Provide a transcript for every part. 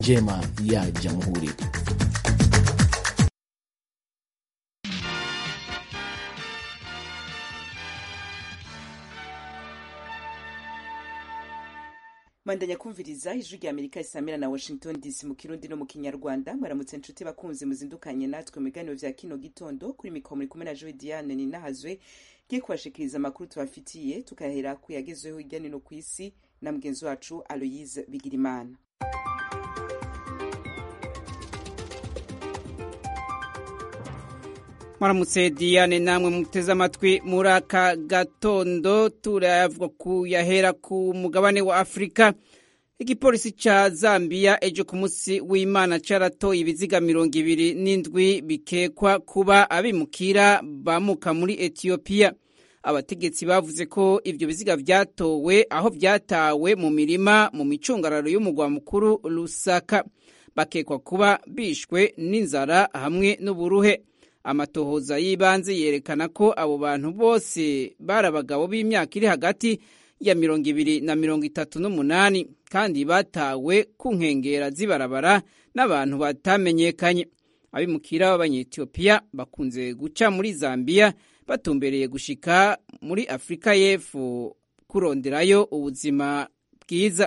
njema ya jamhuri. mandanya kumviriza ijwi rya amerika risamira na washington dc mu kirundi no mu kinyarwanda mwaramutse nshuti bakunzi muzindukanye natwe mu biganiro vya kino gitondo kuri mikoro muri kumwe na joe diane ninahazwe ngiye kubashikiriza amakuru tubafitiye tukahera ku yagezweho hirya no hino ku isi na mugenzi wacu aloyise bigirimana mwaramutse diane namwe muteze amatwi muri aka gatondo turavuga ku yahera ku mugabane wa afurika igipolisi ca zambiya ejo ku munsi w'imana caratoye ibiziga mirongo ibiri n'indwi bikekwa kuba abimukira bamuka muri etiyopiya abategetsi bavuze ko ivyo biziga vyatowe aho vyatawe mu mirima mu micungararo y'umugwa mukuru lusaka bakekwa kuba bishwe n'inzara hamwe n'uburuhe amatohoza y'ibanze yerekana ko abo bantu bose bari abagabo b'imyaka iri hagati ya mirongo ibiri na mirongo itatu n'umunani kandi batawe ku nkengera z'ibarabara n'abantu batamenyekanye abimukira b'abanyetiyopiya bakunze guca muri zambiya batumbereye gushika muri afurika y'epfo kuronderayo ubuzima bwiza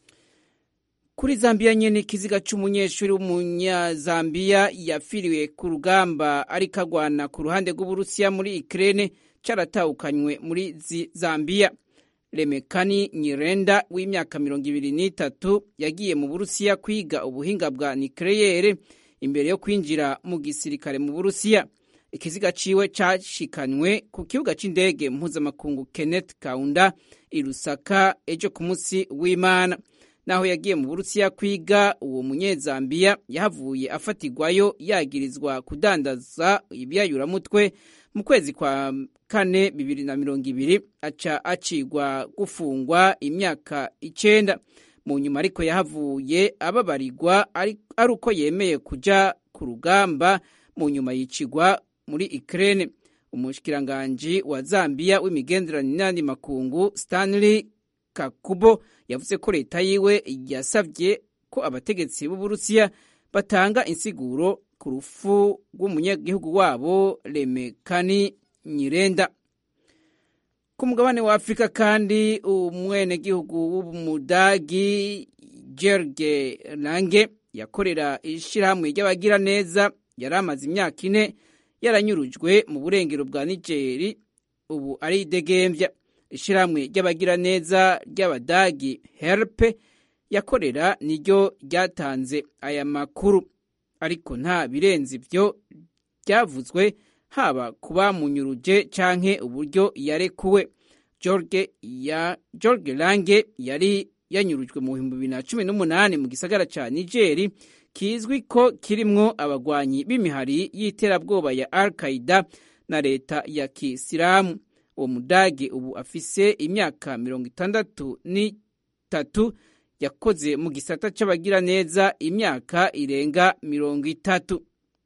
kuri zambiya nyene ikiziga c'umunyeshuri w'umunyazambiya yapfiriwe ku rugamba ariko agwana ku ruhande rw'uburusiya muri ikirene caratahukanywe muri zambiya remekani nyirenda w'imyaka mirongo ibiri n'itatu yagiye mu burusiya kwiga ubuhinga bwa nikereyere imbere yo kwinjira mu gisirikare mu burusiya ikiziga ciwe cashikanywe ku kibuga c'indege mpuzamakungu kenneth kaunda i lusaka ejo ku munsi w'imana naho yagiye mu burusiya kwiga uwo munyezambiya yahavuye afatirwayo yagirizwa kudandaza ibyayuramutwe mu kwezi kwa kane bibiri na mirongo ibiri aca acigwa gufungwa imyaka icenda mu nyuma ariko yahavuye ababarirwa ari uko yemeye kuja ku rugamba mu nyuma yicigwa muri ikirene umushikiranganji wa zambiya w'imigenderanire n'andi makungu stanley kakubo yavuze ko leta yiwe yasabye ko abategetsi b'uburusiya batanga insiguro ku rufu rw'umunyagihugu wabo remekani nyirenda ku mugabane wa afurika kandi umwenegihugu w'umudagi gerge lange yakorera ishyirahamwe ry'abagiraneza yari amaze imyaka ine yaranyurujwe mu burengero bwa nigeri ubu ari idegembya ishyirahamwe ry'abagiraneza ry'abadagi herpe yakorera niryo ryatanze aya makuru ariko nta birenze ibyo byavuzwe haba ku bamunyuruje canke uburyo yarekuwe george ya george lange yari yanyurujwe mu bihumbi bibiri na cumi n'umunani mu gisagara ca nigeri kizwi ko kirimwo abagwanyi b'imihari y'iterabwoba ya al qaida na leta ya kisilamu uwo mudage ubu afise imyaka mirongo itandatu n'itatu yakoze mu gisata c'abagiraneza imyaka irenga mirongo itatu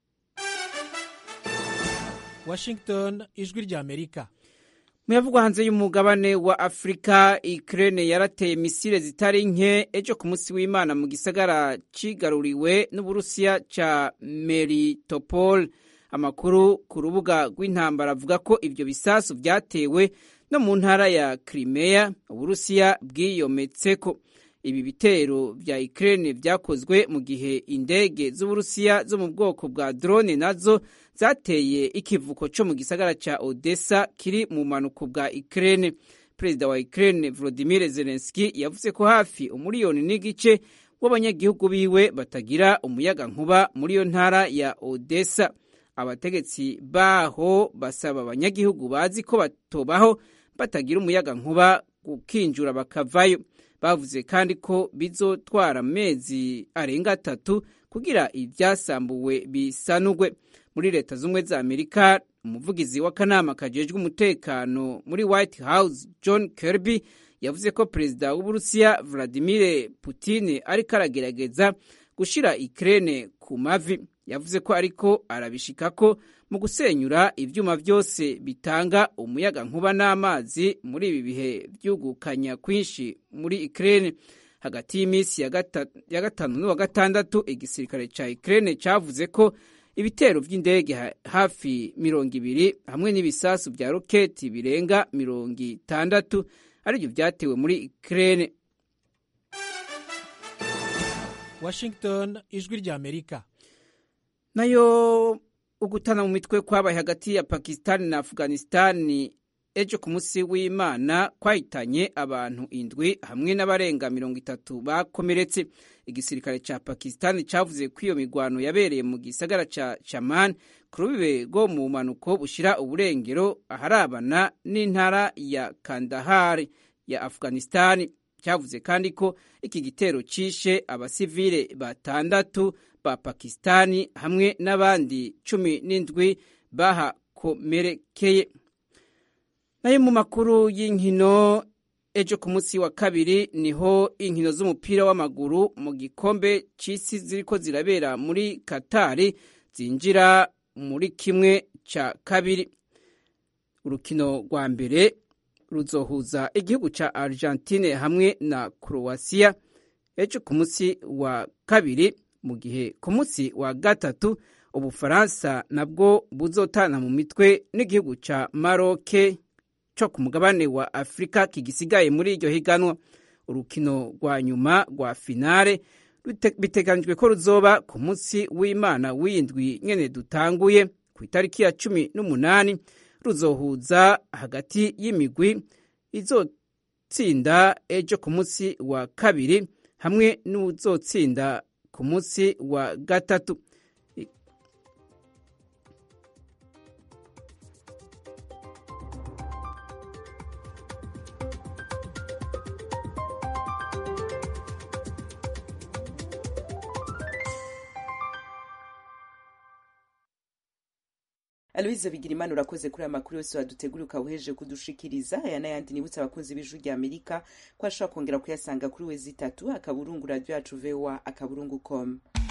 washington ijwi rya amerika muyavugwa hanze y'umugabane wa afurika ikirene yarateye misile zitari nke ejo ku munsi w'imana mu gisagara cigaruriwe n'uburusiya ca meritopol amakuru ku rubuga rw'intambara avuga ko ibyo bisasu byatewe no mu ntara ya Crimea uburusiya bwiyometseko ibi bitero vya Ukraine vyakozwe mu gihe indege z'uburusiya zo mu bwoko bwa drone nazo zateye ikivuko co mu gisagara ca Odessa kiri mu manuko bwa Ukraine perezida wa Ukraine Volodymyr Zelensky yavuze ko hafi umuriyoni n'igice w'abanyagihugu biwe batagira umuyaga nkuba muri iyo ntara ya Odessa abategetsi baho basaba abanyagihugu bazi ko batobaho batagira umuyaga nkuba gukinjura bakavayo bavuze kandi ko bizotwara amezi arenga atatu kugira ibyasambuwe bisanugwe muri leta z'ubumwe za amerika umuvugizi w'akanama kajejwe umutekano muri white house john kirby yavuze ko perezida w'uburusiya vladimir putin ariko aragerageza gushira ikirere ku mavi yavuze ko ariko arabishikako mu gusenyura ivyuma vyose bitanga umuyaga nkuba n'amazi muri ibi bihe vyugukanya kwinshi muri Ukraine hagati y'iminsi ya gatanu n'uwa gatandatu igisirikare ca Ukraine cavuze ko ibitero vy'indege hafi mirongo ibiri hamwe n'ibisasu vya roketi birenga mirongo itandatu arivyo vyatewe muri Ukraine Washington ijwi rya Amerika nayo ugutana mu mitwe kwabaye hagati ya Pakistan na Afghanistan ejo ku munsi w'Imana kwahitanye abantu indwi hamwe n'abarenga mirongo itatu bakomeretse igisirikare ca Pakistan cavuze ko iyo migwano yabereye mu gisagara ca Chaman ku rubibe rwo mu manuko bushira uburengero aharabana n'intara ya Kandahar ya Afghanistan cyavuze kandi ko iki gitero cishe abasivile batandatu ba Pakistani hamwe n'abandi cumi n'indwi bahakomerekeye nayo mu makuru y'inkino ejo ku munsi wa kabiri niho inkino z'umupira w'amaguru mu gikombe c'isi ziriko zirabera muri Katari zinjira muri kimwe ca kabiri urukino rwa mbere ruzohuza igihugu ca Argentine hamwe na Croatia ejo ku munsi wa kabiri mu gihe ku munsi wa gatatu ubufaransa nabwo buzotana mu mitwe n'igihugu ca Maroc co ku mugabane wa Afrika kigisigaye muri iryo higanwa urukino rwa nyuma rwa finale biteganijwe ko ruzoba ku munsi w'Imana w'indwi nyene dutanguye ku itariki ya cumi n'umunani ruzohuza hagati y'imigwi izotsinda ejo ku munsi wa kabiri hamwe n'uzotsinda ku munsi wa gatatu Aloise Bigirimana urakoze kuri aya makuru yose wadutegura ukawuhejeje kudushikiriza aya n'ayandi nibutse abakunzi b'ijwi rya Amerika ko ashobora kongera kuyasanga kuri wezi itatu akaburungu radio yacu voa akaburungu com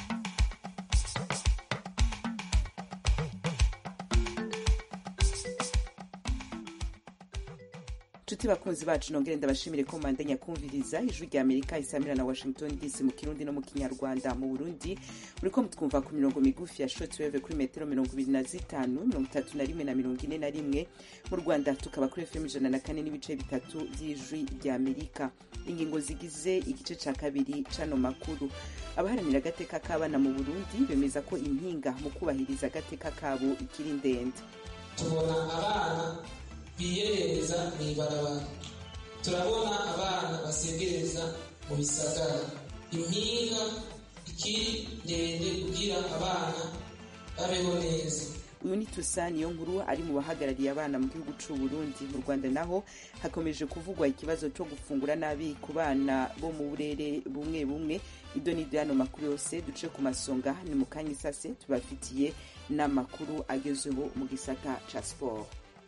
nshuti bakunzi bacu nongere ndabashimire ko mandanya kumviriza ijwi rya amerika isamira na washington dc mu kirundi no mu kinyarwanda mu burundi uriko mutwumva ku mirongo migufi ya shortwave kuri metero mirongo ibiri na zitanu mirongo itatu na rimwe na mirongo ine na rimwe mu rwanda tukaba kuri fm ijana na kane n'ibice bitatu by'ijwi rya amerika ingingo zigize igice ca kabiri c'ano makuru abaharanira agateka k'abana mu burundi bemeza ko impinga mu kubahiriza agateka kabo ikiri ndende tubona abana biyerereza mu ibarabara turabona abana basegereza mu bisagara impinga ikiri ndende kugira abana babeho neza uyu ni tusa niyo nkuru ari mu bahagarariye abana mu gihugu c'u Burundi mu Rwanda naho hakomeje kuvugwa ikibazo co gufungura nabi ku bana bo mu burere bumwe bumwe ido ni hano makuru yose duce ku masonga ni mu kanya isase tubafitiye n'amakuru agezweho mu gisata ca siporo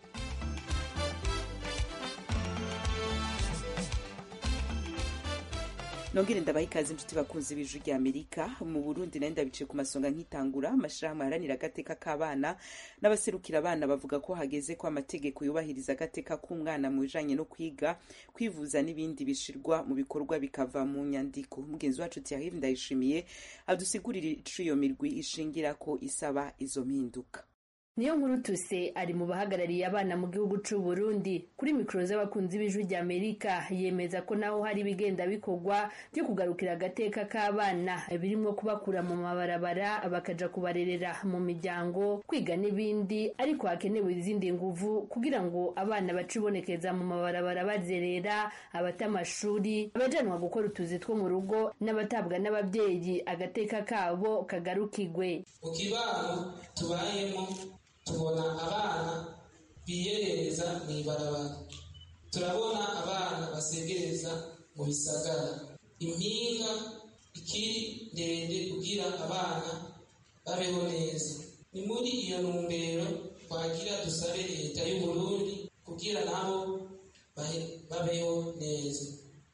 nongere ndabaha ikaze inshuti bakunzi b'ijwi rya amerika mu burundi nayo ndabiciye ku masonga nk'itangura amashirahamwe aharanira agateka k'abana n'abaserukira abana bavuga ko hageze ko amategeko yubahiriza agateka k'umwana mu bijanye no kwiga kwivuza n'ibindi bishirwa mu bikorwa bikava mu nyandiko mugenzi wacu tiarive ndayishimiye adusigurira ico iyo mirwi ishingira ko isaba izo mpinduka niyo nkuru tuse ari mu bahagarariye abana mu gihugu c'u Burundi kuri mikoro z'abakunzi b'ijwi rya Amerika yemeza ko naho hari ibigenda bikorwa byo kugarukira agateka k'abana birimwo kubakura mu mabarabara bakaja kubarerera mu miryango kwiga n'ibindi ariko hakenewe izindi nguvu kugira ngo abana bacibonekeza mu mabarabara bazerera abata amashuri abajanwa gukora utuzi two mu rugo n'abatabwa n'ababyeyi agateka kabo kagarukigwe mu kibano tubayemo tubona abana biyerereza mu ibarabara turabona abana basegereza mu bisagara impinga ikiri ndende kugira abana babeho neza ni muri iyo ntumbero twagira dusabe leta y'uburundi kugira nabo babeho neza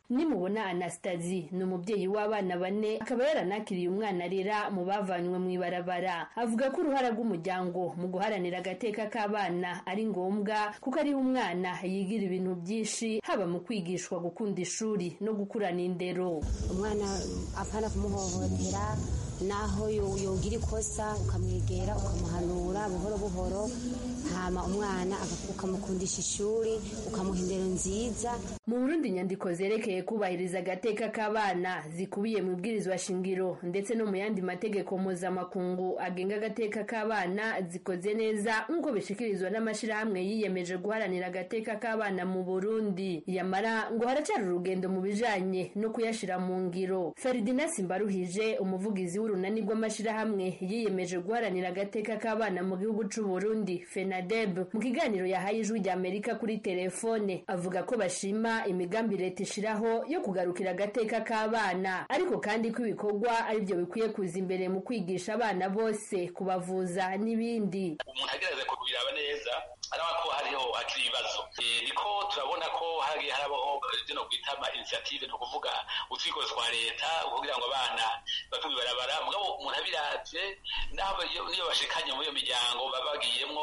nimubona anastasi ni umubyeyi w'abana bane akaba yaranakiriye umwana arera mu bavanywe mu ibarabara avuga ko uruhara rw'umuryango mu guharanira agateka k'abana ari ngombwa kuko ariho umwana yigira ibintu byinshi haba mu kwigishwa gukunda ishuri no gukurana indero umwana apana kumuhohotera naho yogira ikosa ukamwegera ukamuhanura buhoro buhoro hama umwana ukamukundisha ishuri ukamuha indero nziza mu burundi inyandiko zerekeye kubahiriza agateka k'abana zikubiye mu ibwirizwa shingiro ndetse no mu yandi mategeko mpuzamakungu agenga agateka k'abana zikoze neza nk'uko bishikirizwa n'amashyirahamwe yiyemeje guharanira agateka k'abana mu burundi yamara ngo haracyari urugendo mu bijanye no kuyashira mu ngiro feridina simbaruhije umuvugizi w'urunani rw'amashyirahamwe yiyemeje guharanira agateka k'abana mu gihugu c'u burundi fenadeb mu kiganiro yahaye ijwi rya amerika kuri telefone avuga ko bashima imigambi leta ishiraho yo kugarukira agateka k'abana ariko kandi ko ibikorwa aribyo bikwiye kuza imbere mu kwigisha abana bose kubavuza n'ibindi umuntu agerageza kubiraba neza araba ko hariho hakiri ibibazo niko turabona ko hagiye harabaho zino kwita ama initiative ni ukuvuga utwigo twa leta kugira ngo abana bave mu ibarabara mugabo umuntu abiravye naho niyo bashikanye muri iyo miryango baba bagiyemwo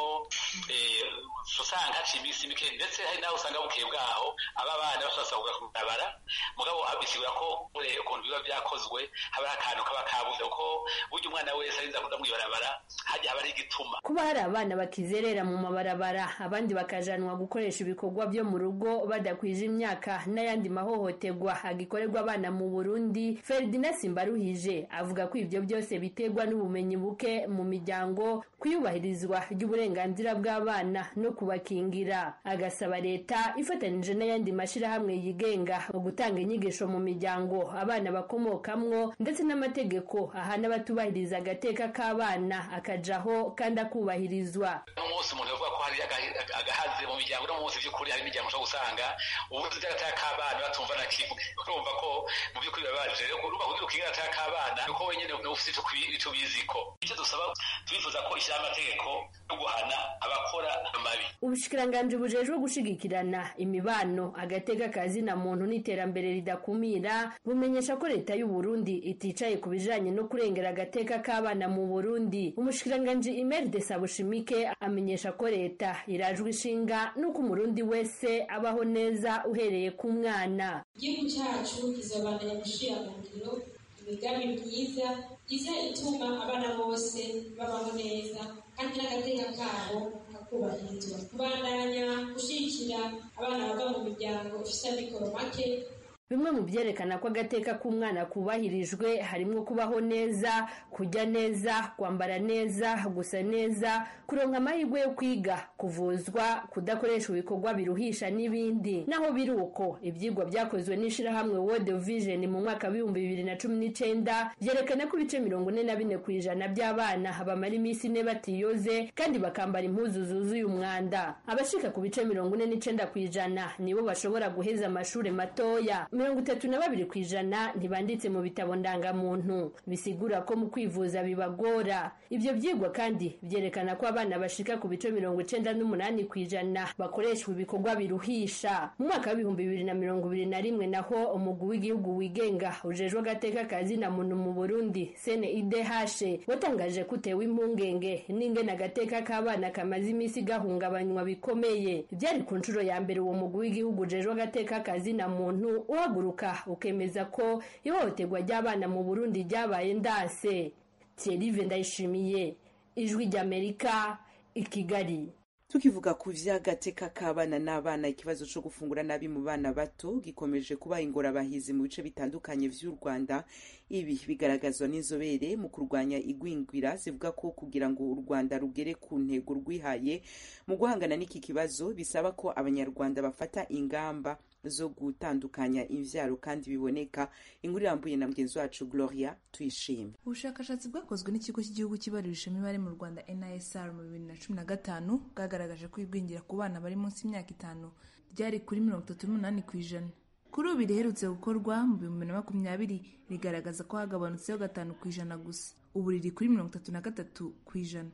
usanga haciye iminsi mike ndetse hari naho usanga bukeye bwaho aba bana bashobora ku ibarabara mugabo bisigura ko ukuntu biba byakozwe haba hari akantu kaba kabuze kuko burya umwana wese arinza kuja mu ibarabara hajya haba ari igituma kuba hari abana bakizerera mu mabarabara abandi bakajanwa gukoresha ibikorwa byo mu rugo badakwije imyaka n'ayandi mahohoterwa agikorerwa abana mu burundi feridina simbaruhije avuga ko ibyo byose biterwa n'ubumenyi buke mu miryango kuyubahirizwa ry'uburenganzira bw'abana no kubakingira agasaba leta ifatanije n'ayandi mashyirahamwe yigenga gutanga inyigisho mu miryango abana bakomokamwo ndetse n'amategeko ahana abatubahiriza agateka k'abana akajaho kandi akubahirizwa n'umunsi umuntu yavuga ko hari agahaze mu miryango no munsi by'ukuri hari imiryango ushobora gusanga ubuzi bw'agateka k'abana batumva na kimwe urumva ko mu by'ukuri bibabaje urumva kugira ukinga agateka k'abana nuko wenyine ufite icyo ubiziko icyo dusaba turifuza ko ishyiraho amategeko yo guhana abakora amabi ubushikiranganji bujejwe gushigikirana imibano agateka kazina muntu n'iterambere ridakumira bumenyesha ko leta y'u Burundi iticaye ku bijanye no kurengera agateka k'abana mu Burundi umushikiranganji Imer de Sabushimike amenyesha ko leta irajwe ishinga nuko umurundi wese abaho neza uhereye ku mwana igihugu cyacu kizobandanya gushira mu ngiro imigambi myiza iza ituma abana bose babaho neza kandi n'agateka kabo kakubahirizwa kubandanya gushyigikira abana bava mu miryango ifite amikoro make bimwe mu byerekana ko agateka k'umwana kubahirijwe harimo kubaho neza kujya neza kwambara neza gusa neza kuronka amahirwe yo kwiga kuvuzwa kudakoresha ibikorwa biruhisha n'ibindi naho biri uko ibyigwa byakozwe n'ishyirahamwe world vision mu mwaka w'ibihumbi bibiri na cumi n'icyenda byerekana ko ibice mirongo ine na bine ku ijana by'abana bamara iminsi ine batiyoze kandi bakambara impuzu zuzuye umwanda abashika ku bice mirongo ine n'icyenda ku ijana nibo bashobora guheza amashuri matoya mirongo itatu na babiri ku ijana ntibanditse mu bitabo ndangamuntu bisigura ko mu kwivuza bibagora ibyo byigwa kandi byerekana ko abana bashika ku bice mirongo icenda n'umunani ku ijana bakoreshwa ibikorwa biruhisha mu mwaka w'ibihumbi bibiri na mirongo ibiri na rimwe naho umugwi w'igihugu wigenga ujejwe agateka kazina muntu mu burundi sene idehashe watangaje ko utewe impungenge n'ingene agateka k'abana kamaze iminsi gahungabanywa bikomeye byari ku nshuro ya mbere uwo mugwi w'igihugu ujejwe agateka kazina muntu uhaguruka ukemeza ko ihohoterwa ry'abana mu burundi ryabaye ndase thierry ndayishimiye ijwi ry'amerika i kigali tukivuga ku vy'agateka k'abana n'abana ikibazo co gufungura nabi mu bana bato gikomeje kuba ingorabahizi mu bice bitandukanye vy'u rwanda ibi bigaragazwa n'inzobere mu kurwanya igwingwira zivuga ko kugira ngo u rwanda rugere ku ntego rwihaye mu guhangana n'iki kibazo bisaba ko abanyarwanda bafata ingamba zo gutandukanya imvyaro kandi biboneka inkuru irambuye na mugenzi wacu gloria tuyishime ubushakashatsi bwakozwe n'ikigo cy'igihugu kibarurisha imibare mu rwanda nisr mu bibiri na cumi na gatanu bwagaragaje ko igwingira ku bana bari munsi y'imyaka itanu ryari kuri mirongo itatu n'umunani ku ijana kuri ubu riherutse gukorwa mu bihumbi bibiri na makumyabiri rigaragaza ko hagabanutseho gatanu ku ijana gusa ubu riri kuri mirongo itatu na gatatu ku ijana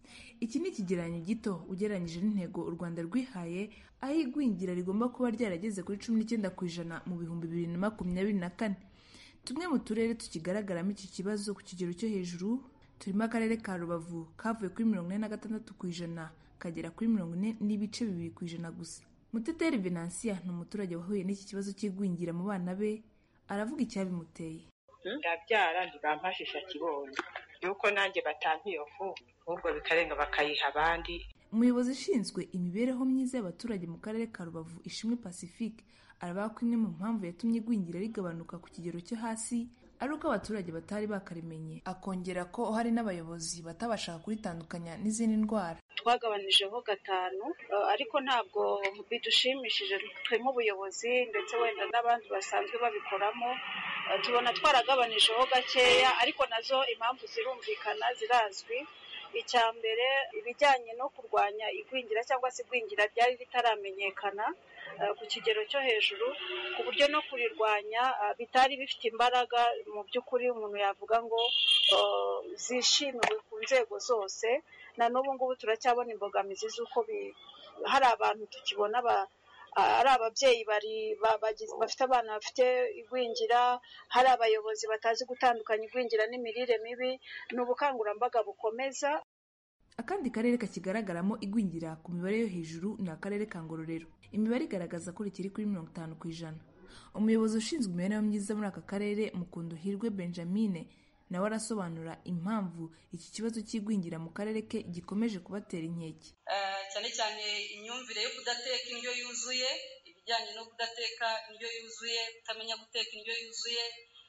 iki ni ikigereranyo gito ugereranyije n'intego u rwanda rwihaye aho igwingira rigomba kuba ryarageze kuri cumi n'icyenda ku ijana mu bihumbi bibiri na makumyabiri na kane tumwe mu turere tukigaragaramo iki kibazo ku kigero cyo hejuru turimo akarere ka rubavu kavuye kuri mirongo ine na gatandatu ku ijana kagera kuri mirongo ine n'ibice bibiri ku ijana gusa muteteri venansiya ni umuturage wahuye n'iki kibazo cy'igwingira mu bana be aravuga icyabimuteye ndabyara ntibampashisha kibonye yuko nanjye batampa iyo fu ahubwo bikarenga bakayiha abandi umuyobozi ushinzwe imibereho myiza y'abaturage mu karere ka rubavu ishimwe pacifique aravuga ko imwe mu mpamvu yatumye igwingira rigabanuka ku kigero cyo hasi ari uko abaturage batari bakarimenye akongera ko hari n'abayobozi batabashaga kuritandukanya n'izindi ndwara twagabanyijeho gatanu ariko ntabwo bidushimishije twe nk'ubuyobozi ndetse wenda n'abandi basanzwe babikoramo tubona twaragabanyijeho gakeya ariko nazo impamvu zirumvikana zirazwi icya mbere ibijyanye no kurwanya igwingira cyangwa se igwingira ryari ritaramenyekana ku kigero cyo hejuru ku buryo no kurirwanya bitari bifite imbaraga mu by'ukuri umuntu yavuga ngo zishimiwe ku nzego zose na n'ubu ngubu turacyabona imbogamizi z'uko hari abantu tukibona ari ababyeyi bafite abana bafite igwingira hari abayobozi batazi gutandukanya igwingira n'imirire mibi ni ubukangurambaga bukomeza akandi karere kakigaragaramo igwingira ku mibare yo hejuru ni akarere ka ngororero imibare igaragaza ko rikiri kuri mirongo itanu ku ijana umuyobozi ushinzwe imibereho myiza muri aka karere mukundu hirwe benjamine nawe arasobanura impamvu iki kibazo cy'igwingira mu karere ke gikomeje kubatera inkeke cyane cyane imyumvire yo kudateka indyo yuzuye ibijyanye no kudateka indyo yuzuye kutamenya guteka indyo yuzuye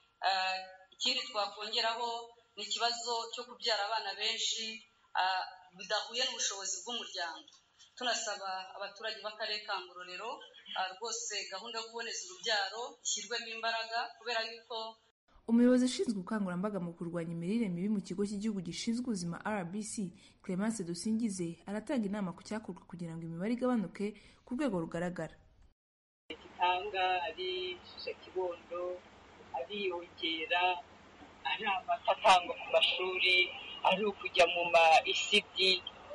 ikindi twakongeraho ni ikibazo cyo kubyara abana benshi bidahuye n'ubushobozi bw'umuryango tunasaba abaturage b'akarere ka ngororero rwose gahunda yo kuboneza urubyaro ishyirwemo imbaraga kubera yuko umuyobozi ushinzwe ubukangurambaga mu kurwanya imirire mibi mu kigo cy'igihugu gishinzwe ubuzima rbc clemence dusingize aratanga inama ku cyakorwa kugira ngo imibare igabanuke ku rwego rugaragara gitanga ari kibondo ariyongera ari amata atangwa ku mashuri ari ukujya mu ma isidi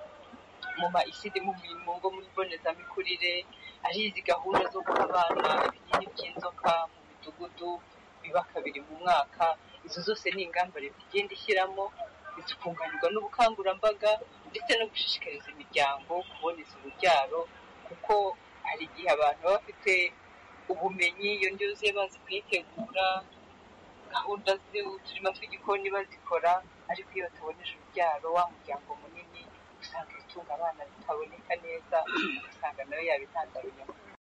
mu ma isidi mu ngo muri mbonezamikurire ari izi gahunda zo guha abana ibinini by'inzoka mu midugudu biba kabiri mu mwaka izo zose ni ingamba leta igenda ishyiramo zikunganirwa n'ubukangurambaga ndetse no gushishikariza imiryango kuboneza urubyaro kuko hari igihe abantu baba bafite ubumenyi iyo ndyo yuzuye bazi kuyitegura gahunda z'uturima tw'igikoni bazikora ariko iyo bataboneje urubyaro wa muryango munini usanga ibitunga abana bitaboneka neza ugasanga nayo yaba intandaro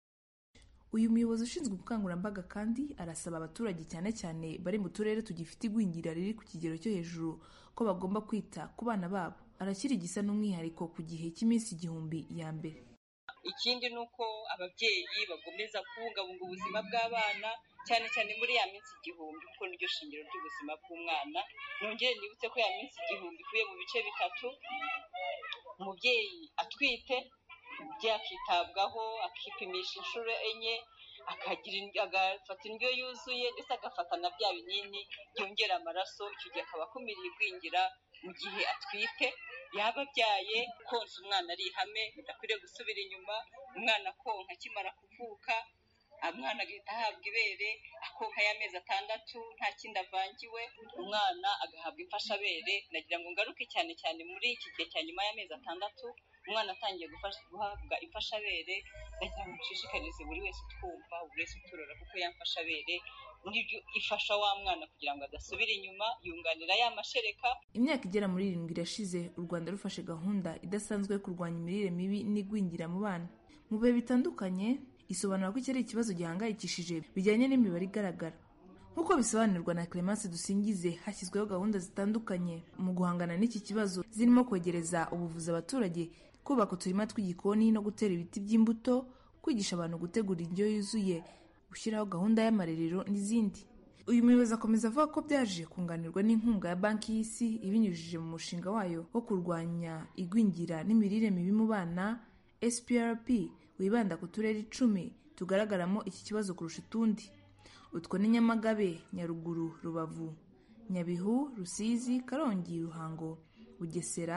uyu muyobozi ushinzwe ubukangurambaga kandi arasaba abaturage cyane cyane bari mu turere tugifite igwingira riri ku kigero cyo hejuru ko bagomba kwita ku bana babo arakira igisa n'umwihariko ku gihe cy'iminsi igihumbi ya mbere ikindi ni uko ababyeyi bagomeza kubungabunga ubuzima bw'abana cyane cyane muri ya minsi igihumbi kuko niryo shingiro ry'ubuzima bw'umwana nongere nibutse ko ya minsi igihumbi ikuye mu bice bitatu umubyeyi atwite umubyeyi akitabwaho akipimisha inshuro enye agafata indyo yuzuye ndetse agafata na bya binini byongera amaraso icyo gihe akaba akumiriye igwingira mu gihe atwite yaba abyaye konsa umwana ari ihame bidakwiriye gusubira inyuma umwana konka akimara kuvuka umwana agahita ahabwa ibere akonka y'amezi atandatu nta kindi avangiwe umwana agahabwa imfashabere nagira ngo ngaruke cyane cyane muri iki gihe cya nyuma y'amezi atandatu umwana atangiye guhabwa imfashabere nagira ngo nshishikarize buri wese utwumva buri wese uturora kuko yamfashabere nibyo ifasha wa mwana kugira ngo adasubira inyuma yunganira ya mashereka imyaka igera muri irindwi irashize u rwanda rufashe gahunda idasanzwe yo kurwanya imirire mibi n'igwingira mu bana mu bihe bitandukanye isobanura ko iki ari ikibazo gihangayikishije bijyanye n'imibare igaragara nk'uko bisobanurwa na clemence dusingize hashyizweho gahunda zitandukanye mu guhangana n'iki kibazo zirimo kwegereza ubuvuzi abaturage kubaka uturima tw'igikoni no gutera ibiti by'imbuto kwigisha abantu gutegura indyo yuzuye gushyiraho gahunda y'amarerero n'izindi uyu muyobozi akomeza avuga ko byaje kunganirwa n'inkunga ya banki y'isi ibinyujije mu mushinga wayo wo kurwanya igwingira n'imirire mibi mu bana sprp wibanda ku turere icumi tugaragaramo iki kibazo kurusha utundi utwo ni nyamagabe nyaruguru rubavu nyabihu rusizi karongi ruhango bugesera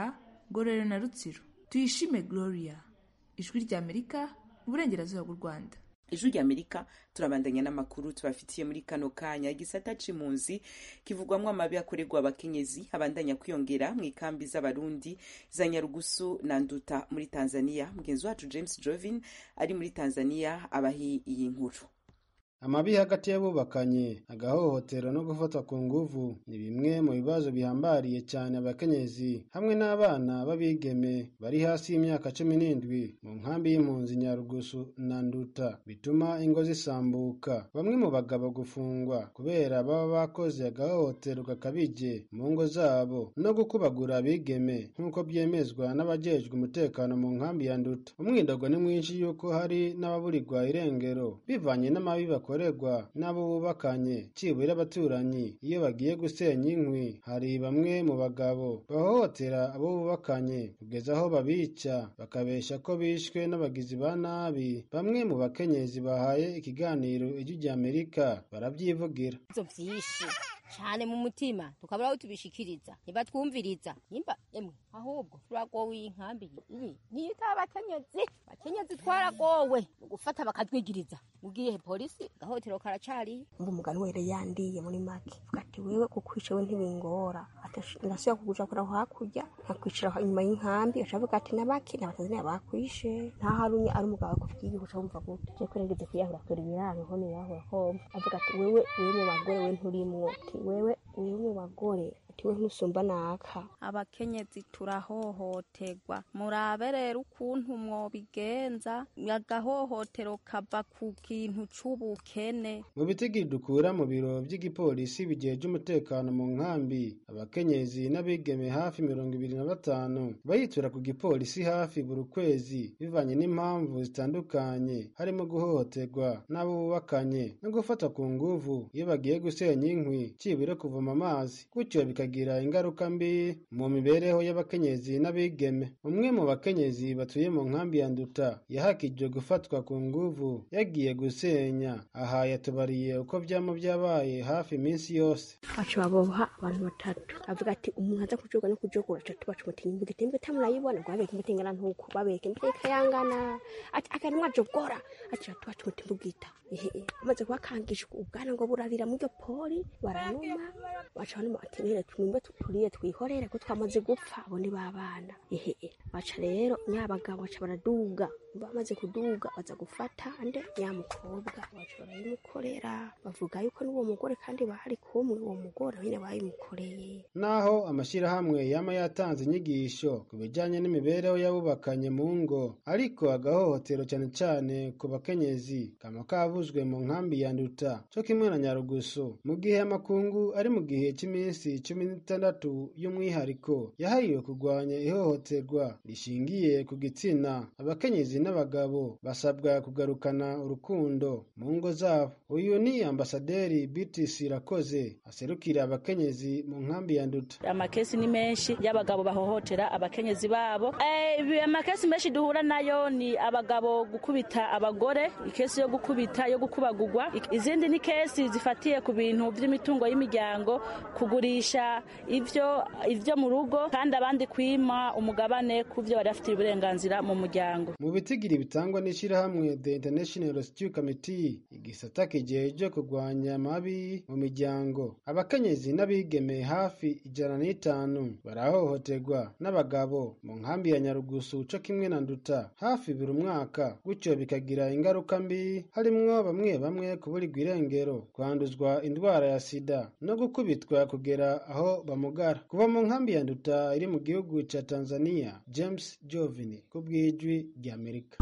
ngororero na rutsiro tuyishime gloria ijwi rya amerika uburengerazuba bw'u rwanda ijwi rya amerika turabandanya n'amakuru tubafitiye muri kano kanya igisata c'impunzi kivugwamwo amabi akorerwa abakenyezi abandanya kwiyongera mu ikambi z'abarundi za nyarugusu na nduta muri tanzania mugenzi wacu james jovin ari muri tanzania abahi iyi nkuru amabi hagati y'abubakanye agahohotero no gufatwa ku nguvu ni bimwe mu bibazo bihambariye cyane abakenyezi hamwe n'abana b'abigeme bari hasi y'imyaka cumi n'indwi mu nkambi y'impunzi nyarugusu na nduta bituma ingo zisambuka bamwe mu bagabo gufungwa kubera baba bakoze agahohotero gakabije mu ngo zabo no gukubagura abigeme nk'uko byemezwa n'abajejwe umutekano mu nkambi ya nduta umwidogo ni mwinshi y'uko hari n'ababurirwa irengero bivanye n'amabi bakorerwa n'abo bubakanye cibura abaturanyi iyo bagiye gusenya inkwi hari bamwe mu bagabo bahohotera abo bubakanye kugeza aho babica bakabesha ko bishwe n'abagizi ba nabi bamwe mu bakenyezi bahaye ikiganiro ijwi rya amerika barabyivugira ivyo vyinshi cane mu mutima tukabura aho tubishikiriza ntibatwumviriza nimba emwe ahubwo turagowe iyi nkambi iyi niyo itaba abakenyezi abakenyezi twaragowe mu gufata bakatwigiriza ugiye polisi gahotero karacariye ngo umugani were yandiye muri make vuga ati wewe kukwica we ntibingora ndasubira kuguja kura hakurya nkakwicira inyuma y'inkambi acavuga ati nabaki n'abatanzania bakwishe nta harumye ari umugabo akubwiye uca wumva gute je kwerengeze kwiyahura kure ibiraro ho nirahura homva avuga ati wewe wewe mu bagore we nturimwo ati wewe wewe mu bagore ati we ntusumba naka abakenyezi turahohoterwa murabe rero ukuntu mwobigenza agahohotero kava ku kintu c'ubukene mu bitigiri dukura mu biro vy'igipolisi bijeje umutekano mu nkambi abakenyezi n'abigeme hafi mirongo ibiri na batanu bayitura ku gipolisi hafi buri kwezi bivanye n'impamvu zitandukanye harimo guhohoterwa n'abo bubakanye no gufata ku nguvu iyo bagiye gusenya inkwi cibure kuvoma amazi gutyo bikagira ingaruka mbi mu mibereho y'abakenyezi n'abigeme umwe mu bakenyezi batuye mu nkambi ya nduta yahakijwe gufatwa ku nguvu yagiye gusenya aha yatubariye uko vyama vyabaye hafi iminsi yose baca baboha abantu batatu avuga ati umuntu aza kujoga no kujogura aca tubaca umutima imbuga iti mbwe tamurayibona ngo babeke imbuga ingana ntuko babeke imbuga ikayangana ati akantu mwajogora aca tubaca umutima ubwita ehe amaze kubakangisha ubwana ngo burarira muri iryo poli baranuma baca banuma ati nere tumwe turiye twihorere ko twamaze gupfa abo ni babana ehe baca rero nyabagabo baca baraduga bamaze kuduga baza gufata ande nyamukobwa baca barayimukorera bavuga yuko n'uwo mugore kandi bari kumwe uwo mugore nyine bayimukoreye naho amashyirahamwe yama yatanze inyigisho ku bijyanye n'imibereho y'abubakanye mu ngo ariko agahohotero cyane cyane ku bakenyezi kama kavuzwe mu nkambi ya nduta cyo kimwe na nyarugusu mu gihe amakungu ari mu gihe cy'iminsi cumi n'itandatu y'umwihariko yahariwe kurwanya ihohoterwa rishingiye ku gitsina abakenyezi n'abagabo basabwa kugarukana urukundo mu ngo zabo uyu ni ambasaderi BTC Rakoze aserukira abakenyezi mu nkambi ya nduta amakesi ni menshi y'abagabo bahohotera abakenyezi babo eh, amakesi menshi duhura nayo ni abagabo gukubita abagore ikesi yo gukubita yo gukubagurwa izindi ni kesi zifatiye ku bintu by'imitungo y'imiryango kugurisha ivyo ivyo mu rugo kandi abandi kwima umugabane ku byo bari bafitiye uburenganzira mu muryango mu bitigiri bitangwa n'ishyirahamwe The International Rescue Committee igisata kijeje kurwanya amabi mu miryango abakenyezi n'abigeme hafi ijana n'itanu barahohoterwa n'abagabo mu nkambi ya nyarugusu co kimwe na nduta hafi buri mwaka gutyo bikagira ingaruka mbi harimwo bamwe bamwe kuburirwa irengero kwanduzwa indwara ya sida no gukubitwa kugera aho bamugara kuva mu nkambi ya nduta iri mu gihugu ca tanzania james jovini ku bw'ijwi ry'amerika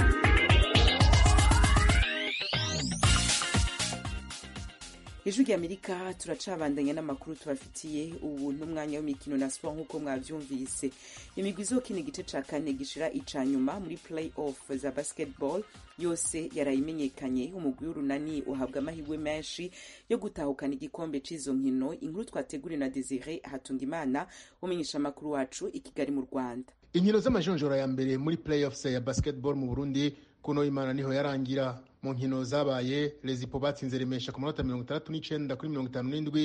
ijwi ry'amerika turacabandanya n'amakuru tubafitiye ubu n'umwanya w'imikino na siporo nk'uko mwabyumvise imigwi izokina igice ca kane gishira ica nyuma muri play off za basketball yose yarayimenyekanye umugwi w'urunani uhabwa amahirwe menshi yo gutahukana igikombe c'izo nkino inkuru twateguriwe na desire hatungimana umenyesha amakuru wacu i kigali mu rwanda inkino z'amajonjora ya mbere muri playoffs ya basketball mu burundi kuno imana niho yarangira mu nkino zabaye lezipo batsinze remesha ku manota mirongo itandatu n'icenda kuri mirongo itanu n'indwi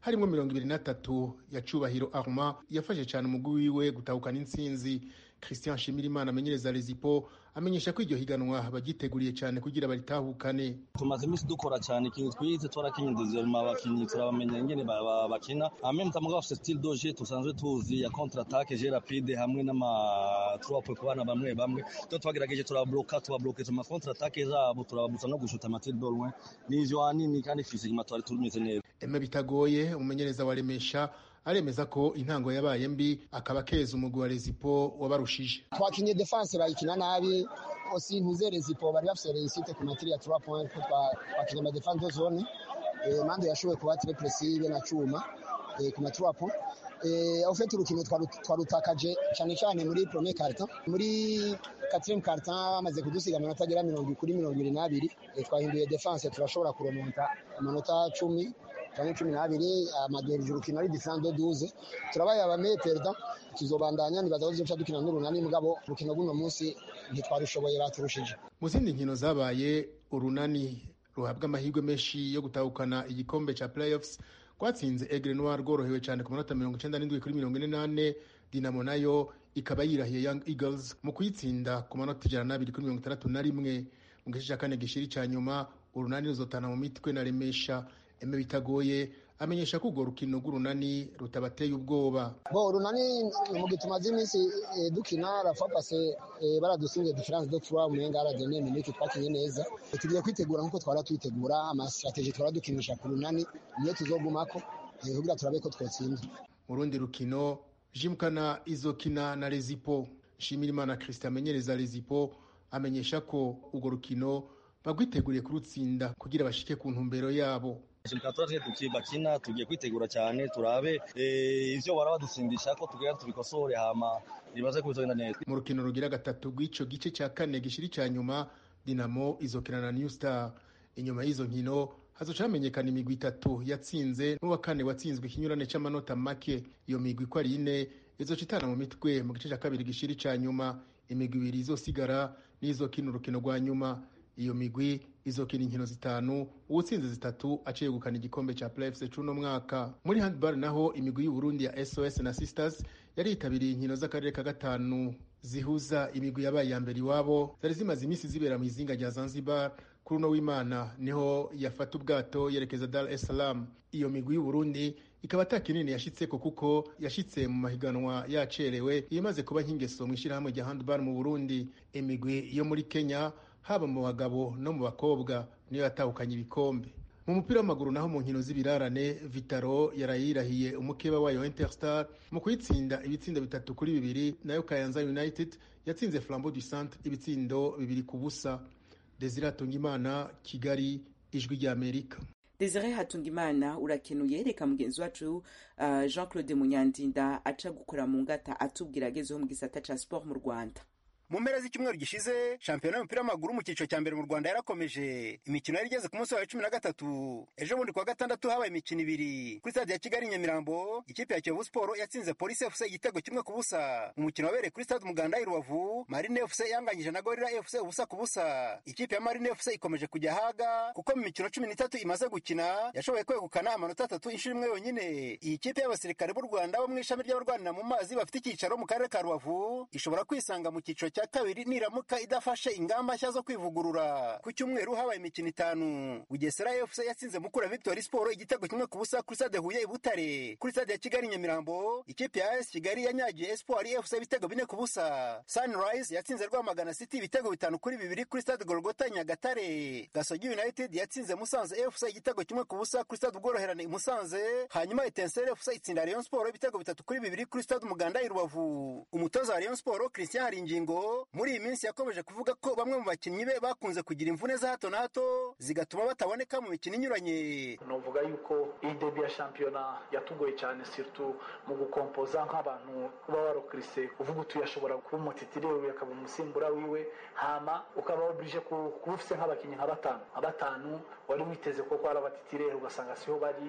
harimwo mirongo ibiri na tatu ya cubahiro arma yafashe cyane umugwi wiwe gutahukana intsinzi christian shimirimana amenyereza rezipo amenyesha ko iryo higanwa bagiteguriye cyane kugira baritahukane tumaze iminsi dukora cyane ikintu twize twarakenyedeza mu abakinyi turabamenya ingene bakina amemta mugabo afite style doje tusanzwe tuzi ya contre attaque je rapide hamwe n'ama trois points ku bana bamwe bamwe to twagerageje turabloka tubabloke tuma contre attaque zabo turababutsa no gushuta amatir de loin n'ivyo hanini kandi physiquement twari tumeze neza eme bitagoye umumenyereza wa remesha aremeza ko intango yabaye mbi akaba keza umugwi wa rezipo wabarushije twakinye defense bayikina nabi osi ntuze rezipo bari bafise reusite ku matiri ya 3 points ko twakinye ama defense de zone eh, mande yashoboye kuba très précis na cuma eh, ku ma 3 points eh, ufite urukino twarutakaje cyane cyane muri premier carton muri quatrième carton bamaze kudusiga amanota agera mirongo kuri mirongo ibiri n'abiri eh, twahinduye defense turashobora kuremonta amanota cumi cyangwa cumi n'abiri amaduherije urukino ari diferent de douze turabaye abameye perida tuzobandanya nibaza ko tuzoca dukina n'urunani mugabo urukino rw'uno munsi ntitwarushoboye baturushije mu zindi nkino zabaye urunani ruhabwa amahirwe menshi yo gutahukana igikombe cya playoffs rwatsinze egre noir rworohewe cyane ku manota mirongo icenda n'indwi kuri mirongo ine n'ane dinamo nayo ikaba yirahiye young eagles mu kuyitsinda ku manota ijana n'abiri kuri mirongo itandatu na rimwe mu gice cya kane gishiri cya nyuma urunani ruzotana mu mitwe na remesha eme bitagoye amenyesha ko urwo rukino rw'urunani rutabateye ubwoba bo urunani mu gihe tumaze iminsi e, dukina rafa pase e, baradusinze difference de trois umenga aradene miniki twakinye neza e, tugiye kwitegura nkuko twara twitegura amastrategie twara dukinisha ku runani niyo tuzogumako e, kugira turabe ko twotsinda mu rundi rukino jimkana izokina na rezipo nshimirimana christian amenyereza rezipo amenyesha ko urwo rukino bagwiteguriye kurutsinda kugira bashike ku ntumbero yabo turaje bakina tugiye kwitegura cyane turabe ivyo bara badutsindisha ko tugira tubikosore hama nibaze ko bizogenda neza mu rukino rugira gatatu rw'ico gice cya kane gishiri cya nyuma dinamo izokina na new star inyuma y'izo nkino hazoca hamenyekana imigwi itatu yatsinze n'uwa kane watsinzwe ikinyurane c'amanota make iyo migwi uko ari ine izoca itana mu mitwe mu gice cya kabiri gishiri cya nyuma imigwi ibiri izosigara n'izokina urukino rwa nyuma iyo migwi izokina inkino zitanu uwutsinze zitatu aciye gukana igikombe ca playoffs c'uno mwaka muri handball naho imigwi y'uburundi ya sos na sisters yari yitabiriye inkino z'akarere ka gatanu zihuza imigwi yabaye iya mbere iwabo zari zimaze iminsi zibera mu izinga rya zanzibar kuri uno w'imana niho yafata ubwato yerekeza dar es salaam iyo migwi y'uburundi ikaba ata kinini yashitseko kuko yashitse mu mahiganwa yacerewe imaze kuba nk'ingeso mu ishyirahamwe rya handball mu burundi imigwi yo muri kenya haba mu bagabo no mu bakobwa niyo yatahukanye ibikombe mu mupira w'amaguru naho mu nkino z'ibirarane vitaro yarayirahiye umukeba wayo interstar mu kuyitsinda ibitsindo bitatu kuri bibiri nayo kayanza united yatsinze flambeau du centre ibitsindo bibiri ku busa desire hatungimana kigali ijwi ry'amerika desire hatungimana urakenuye reka mugenzi wacu uh, jean claude munyandinda aca gukora mu ngata atubwira agezeho mu gisata ca sport mu rwanda mu mpera z'icyumweru gishize shampiyona y'umupira w'amaguru mu cyiciro cya mbere mu rwanda yarakomeje imikino yari igeze ku munsi wa cumi na gatatu ejo bundi kuwa gatandatu habaye imikino ibiri kuri stade ya kigali nyamirambo ikipe ya kiyovu siporo yatsinze polisi fc igitego kimwe ku busa umukino wabereye kuri stade umuganda i rubavu marine fc yanganyije na gorira fc ubusa ku busa ikipe ya marine fc ikomeje kujya haga kuko mu mikino cumi n'itatu imaze gukina yashoboye kwegukana amanota atatu inshuro imwe yonyine iyi kipe y'abasirikare b'u rwanda bo mu ishami ry'abarwanira mu mazi bafite icyicaro mu karere ka rubavu ishobora kwisanga mu cyiciro cya kabiri niramuka idafashe ingamba nshya zo kwivugurura ku cyumweru habaye imikino itanu bugesera fc yatsinze mukura victory sport igitego kimwe ku busa kuri stade huye i butare kuri stade ya kigali nyamirambo ikipe ya as kigali yanyagiye espoir fc ibitego bine ku busa sunrise yatsinze rwamagana city ibitego bitanu kuri bibiri kuri stade golgota nyagatare gasogi united yatsinze musanze fc igitego kimwe ku busa kuri stade ubworoherane i musanze hanyuma etensere fc itsinda rayon sport ibitego bitatu kuri bibiri kuri stade umuganda i rubavu umutoza wa rayon sport christian haringingo muri iyi minsi yakomeje kuvuga ko bamwe mu bakinnyi be bakunze kugira imvune za hato na hato zigatuma bataboneka mu mikino inyuranye novuga yuko iyi debi ya shampiyona yatugoye cyane siritu mu gukompoza nk'abantu uba warokirise uvuga uti yashobora kuba umutitire wiwe akaba umusimbura wiwe hama ukaba waburije kuba ufite nk'abakinnyi nka batanu nka batanu wari witeze ko ari abatitire ugasanga siho bari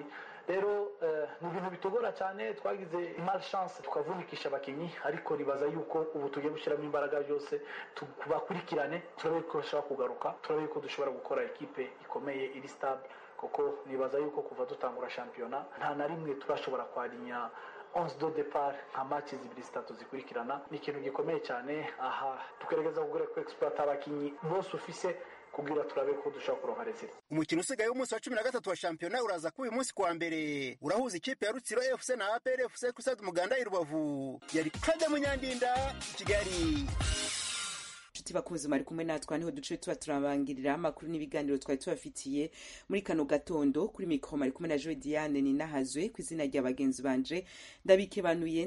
rero ni ibintu bitugora cyane twagize malchance tukavunikisha abakinnyi ariko nibaza yuko ubu tugiye gushyiramo imbaraga byose tubakurikirane turabe ko bashobora kugaruka turabe ko dushobora gukora ekipe ikomeye iri stable kuko nibaza yuko kuva dutangura shampiyona nta na rimwe turashobora kwarinya onze do depart nka match zibiri zitatu zikurikirana ni ikintu gikomeye cyane aha tugerageza kugura ko exploit abakinnyi bose ufise kugira turabe ko dushobora kuronka result umukino usigaye w'umunsi wa cumi na gatatu wa shampiyona uraza kuba uyu munsi kuwa mbere urahuza ikipe ya rutsiro fc na apr fc kuri stade umuganda i rubavu yari kade munyandinda kigali inshuti bakunzi mwari kumwe natwe niho duce tuba turabangirira amakuru n'ibiganiro twari tubafitiye muri kano gatondo kuri mikoro mwari kumwe na joe diane ninahazwe ku izina rya bagenzi banje ndabikebanuye